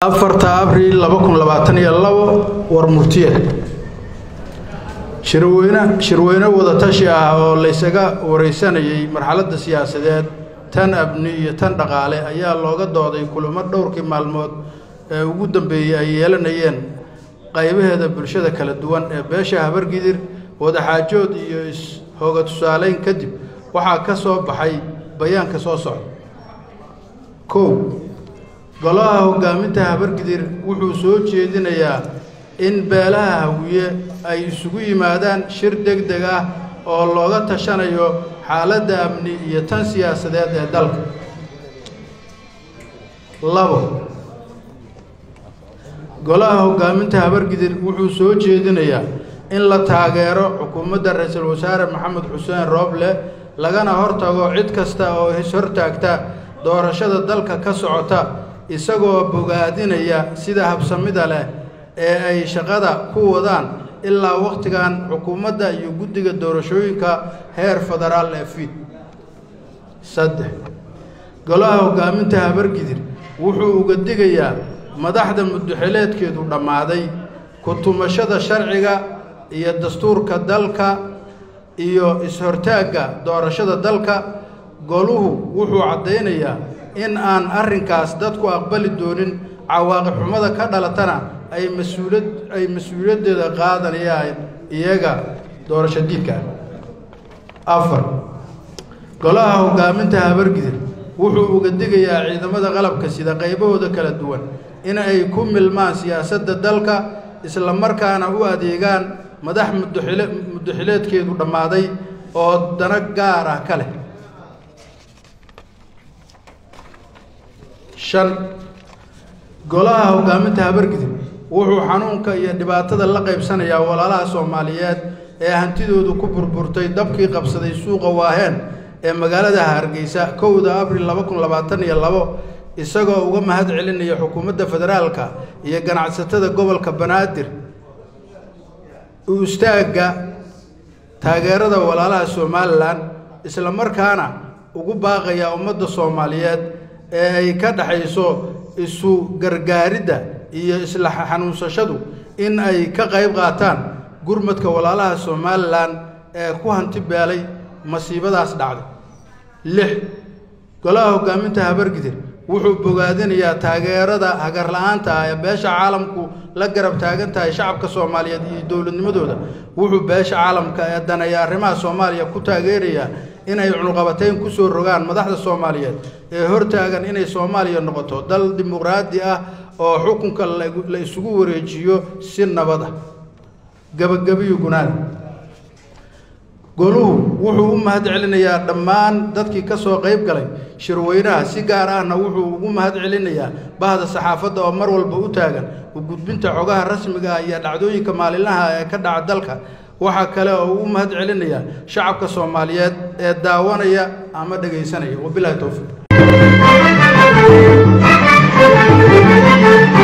afarta abriil laba kun labaatan iyo labo war murtiye shirweyne shirweyne wadatashi ah oo laysaga wareysanayay marxaladda siyaasadeed tan abni iyo tan dhaqaale ayaa looga dooday kulamo dhowrkii maalmood ee ugu dambeeyey ay yeelanayeen qaybaheeda bulshada kala duwan ee beesha habargidir wadaxaajood iyo is-hooga tusaaleyn kadib waxaa ka soo baxay bayaanka soo socda kow golaha hoggaaminta habargidir wuxuu soo jeedinayaa in beelaha hawiye ay isugu yimaadaan shir deg deg ah oo looga tashanayo xaaladda amni iyo tan siyaasadeed ee dalka labo golaha hoggaaminta habargidir wuxuu soo jeedinayaa in la taageero xukuumadda ra-iisul wasaare maxamed xuseen rooble lagana hortago cid kasta oo is-hortaagta doorashada dalka ka socota isagoo bogaadinaya sida habsamida leh ee ay shaqada ku wadaan ilaa wakhtigan xukuumadda iyo guddiga doorashooyinka heer federaal ee fiid saddex golaha hoggaaminta habargidir wuxuu uga digayaa madaxda muddoxileedkeedu dhammaaday ku-tumashada sharciga iyo dastuurka dalka iyo is-hortaagga doorashada dalka goluhu wuxuu caddaynayaa in aan arrinkaas dadku aqbali doonin cawaaqib xumada ka dhalatana ay mas-uulad ay mas-uuliyaddeeda qaadanayaan iyaga doorasho diidka afar golaha hoggaaminta habargidir wuxuu uga digayaa ciidamada qalabka sida qaybahooda kala duwan in ay ku milmaan siyaasadda dalka isla markaana u adeegaan madax muddoxile muddoxileedkeedu dhammaaday oo dano gaar ah ka leh shan golaha hoggaaminta habargidir wuxuu xanuunka iyo dhibaatada la qaybsanayaa walaalaha soomaaliyeed ee hantidoodu ku burburtay dabkii qabsaday suuqa waaheen ee magaalada hargeysa kowda abril laba kun labaatan iyo labo isagoo uga mahad celinaya xukuumadda federaalka iyo ganacsatada gobolka banaadir u istaagga taageerada walaalaha somalilan isla markaana ugu baaqaya ummadda soomaaliyeed ee ay ka dhexayso isu gargaaridda iyo isla xanuunsashadu in ay ka qayb qaataan gurmadka walaalaha somalilan ee ku hanti beelay masiibadaas dhacday lix golaha hoggaaminta habargidir wuxuu bogaadinayaa taageerada hagarla-aanta ah ee beesha caalamku la garab taagan tahay shacabka soomaaliyeed iyo dowladnimadooda wuxuu beesha caalamka ee daneeya arrimaha soomaaliya ku taageerayaa inay cunuqabatayn ku soo rogaan madaxda soomaaliyeed ee hortaagan inay soomaaliya noqoto dal dimuqraadi ah oo xukunka la isugu wareejiyo si nabad ah gabagabiyo gunaada goluhu wuxuu u mahad celinayaa dhammaan dadkii ka soo qayb galay shirweynaha si gaar ahna wuxuu ugu mahad celinayaa bahda saxaafadda oo mar walba u taagan u gudbinta xogaha rasmiga ah iyo dhacdooyinka maalinlaha ee ka dhaca dalka waxaa kale oo ugu mahad celinayaa shacabka soomaaliyeed ee daawanaya ama dhegaysanaya wabilahi towfiiq